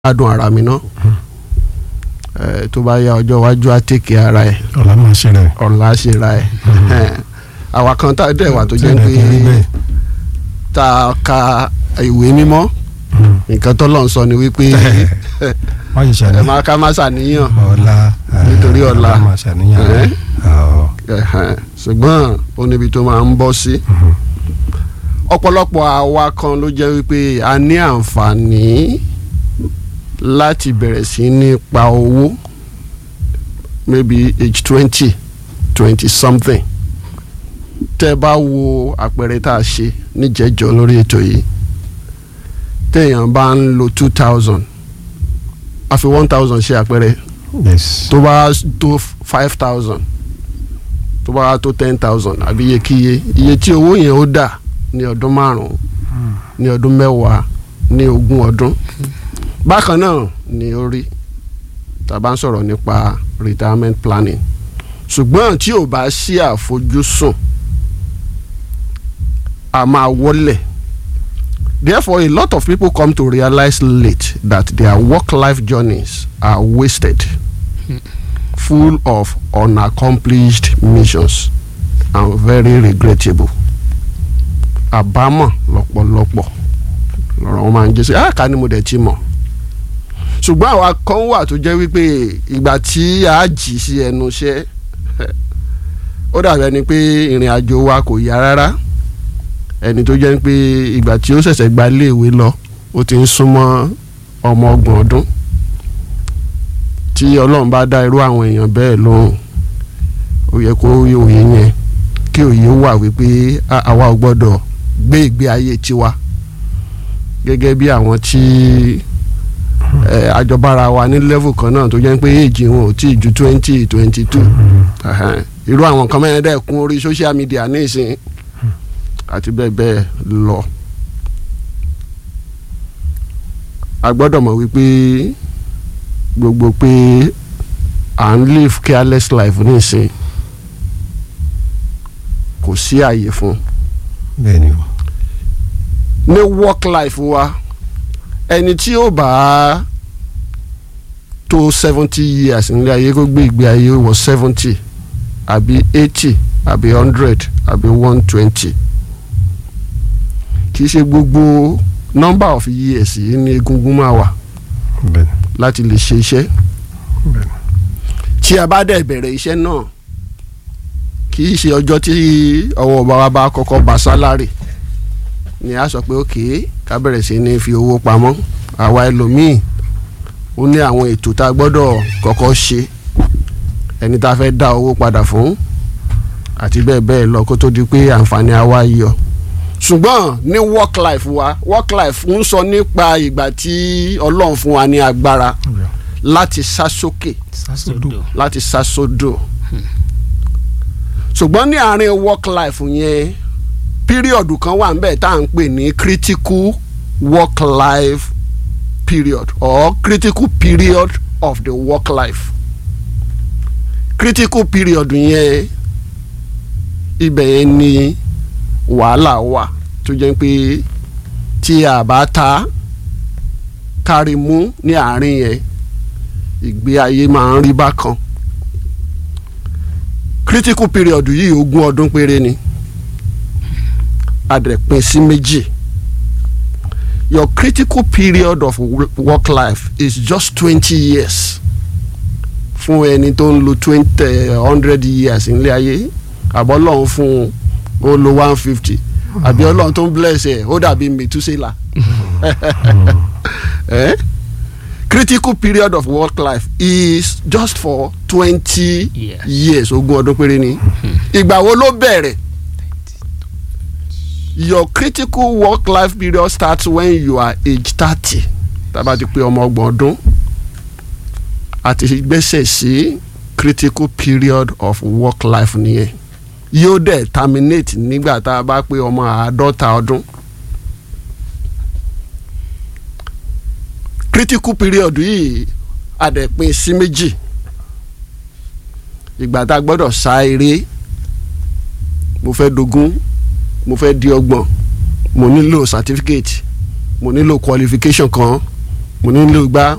gbádùn ara mi ná ẹ tó bá yá ọjọ́ iwájú á tèké ara ẹ̀ ọ̀la máa ṣe rẹ̀. ọ̀la á ṣe ra ẹ̀ àwa kan tá a dẹ̀ wà tó jẹ́ Tẹ́lẹ̀ pé kan rí bẹ́ẹ̀. tá a ka ìwé mímọ́ nǹkan tó lọ́n sọ ni wípé wọ́n yìí ẹ ṣàníyàn. máa ká má ṣàníyàn ọ̀la Nítorí ọ̀la. ọ̀la máa ṣàníyàn. Ẹ̀. Ọ̀. Ẹ̀hẹ̀n. ṣùgbọ́n ó níbi tó máa ń bọ́ sí ọ̀pọ̀lọpọ̀ àwa kan ló jẹ́ wípé a ní àǹfààní láti bẹ̀rẹ̀ sí ní pa owó maybe age twenty twenty something tẹ́ ẹ bá wo àpẹẹrẹ tá a ṣe níjẹ́jọ́ lórí ètò yìí téèyàn bá ń lo two thousand a fi one thousand ṣe àpẹẹrẹ yes. tó bá tó five thousand tó bá tó ten thousand àbí iyekíye iye tí owó yẹn ó dà ní ọdún márùn-ún ní ọdún mẹ́wàá ní ogún ọdún bákan náà ni ó rí tá a bá ń sọ̀rọ̀ nípa retirement planning ṣùgbọ́n tí ò bá sí àfojúsùn a máa wọlé therefore a lot of people come to realize late that their work-life journeys are wasted full of unaccomplished missions and very regrettable àbámọ̀ lọ́pọ̀lọpọ̀ lọ́rọ̀ wọn máa ń jẹ́ sí àká ni mo dẹ̀ ti mọ̀ ṣùgbọ́n àwa kan wà tó jẹ́ wípé ìgbà tí a jì sí ẹnu iṣẹ́ ó dàbí ẹni pé ìrìn àjò wa kò yá rárá ẹni tó jẹ́ pé ìgbà tí ó ṣẹ̀ṣẹ̀ gba iléèwé lọ ó ti ń súnmọ́ ọmọ ọgbọ̀n ọdún tí ọlọ́run bá dá irú àwọn èèyàn bẹ́ẹ̀ lóhùn ó yẹ kó òye yẹn kí òye wà wípé a- àwa ò gbọ́dọ̀ gbé ìgbé ayé tiwa gẹ́gẹ́ bí àwọn tí ẹ, àjọbára wa ní level kan náà tó jẹ́ pé èjì wọn ò tí ì ju twenty twenty two irú àwọn kan mẹ́rin dẹ̀ kún orí social media ní ìsìn àti bẹ́ẹ̀ bẹ́ẹ̀ lọ. a gbọ́dọ̀ mọ̀ wípé gbogbo pé à ń live careless life nísìn kò sí àyè fún bẹ́ẹ̀ ni o. ní work life wa ẹni tí ó bá tó seventy years nílé ayé kó gbé ìgbé ayé wọ seventy àbí eighty àbí hundred àbí one twenty kì í ṣe gbogbo number of years yìí ní egungun máa wà bẹ́ẹ̀ ni láti lè ṣe iṣẹ́ bẹ́ẹ̀ ni. tí a bá dẹ̀ bẹ̀rẹ̀ iṣẹ́ náà kì í ṣe ọjọ́ tí ọwọ́ bàbá bá kọ́kọ́ bá sálárì ni a sọ pé òkè ká bẹ̀rẹ̀ sí ní fi owó pamọ́ àwa ẹlòmíì ó ní àwọn ètò tá a gbọ́dọ̀ kọ́kọ́ ṣe ẹni tá a fẹ́ dá owó padà fún àti bẹ́ẹ̀ bẹ́ẹ̀ lọ kó tó di pé àǹfààní àwa yọ ṣùgbọ́n ní work life wa work life ń sọ nípa ìgbà tí ọlọ́run fún wa ní agbára láti sá sókè sásòdò. láti sá sódò ṣùgbọ́n ní àárín work life yẹn píríọ̀dù kan wà níbẹ̀ tá à ń pè ní critical work life period or critical period of the work life critical period yẹn ibẹ̀ yẹn ni wàhálà wà tó jẹ́ pé tí a bá ta kárí mú ní àárín yẹn ìgbé ayé máa ń rí bákan critical period yìí ogún ọdún péré ni a dẹ̀ pín sí méjì your critical period of wo- work life is just twenty years fún ẹni tó ń lo twenty hundred years nílé ayé àbọ̀ ọlọ́run fún un ó lo one fifty àbí ọlọ́run tó ń bless ẹ̀ ó dàbí mẹ̀túsẹ́là eh? critical period of work life is just for twenty Yes. years ogún ọdún péré ni ìgbà wo ló bẹ̀rẹ̀ your critical work life period starts when you are age thirty tábà ti pé ọmọ ọgbọ̀n ọdún àti gbẹ́sẹ̀ sí critical period of work life nìyẹn yóò dẹ̀ terminate nígbà tá a bá pé ọmọ àádọ́ta ọdún. critical period yìí a dẹ̀ pín sí méjì ìgbà tá a gbọ́dọ̀ sá eré mo fẹ́ dogún mo fẹ́ di ọgbọ̀n mo nílò certificate mo nílò qualification kan mo nílò gbá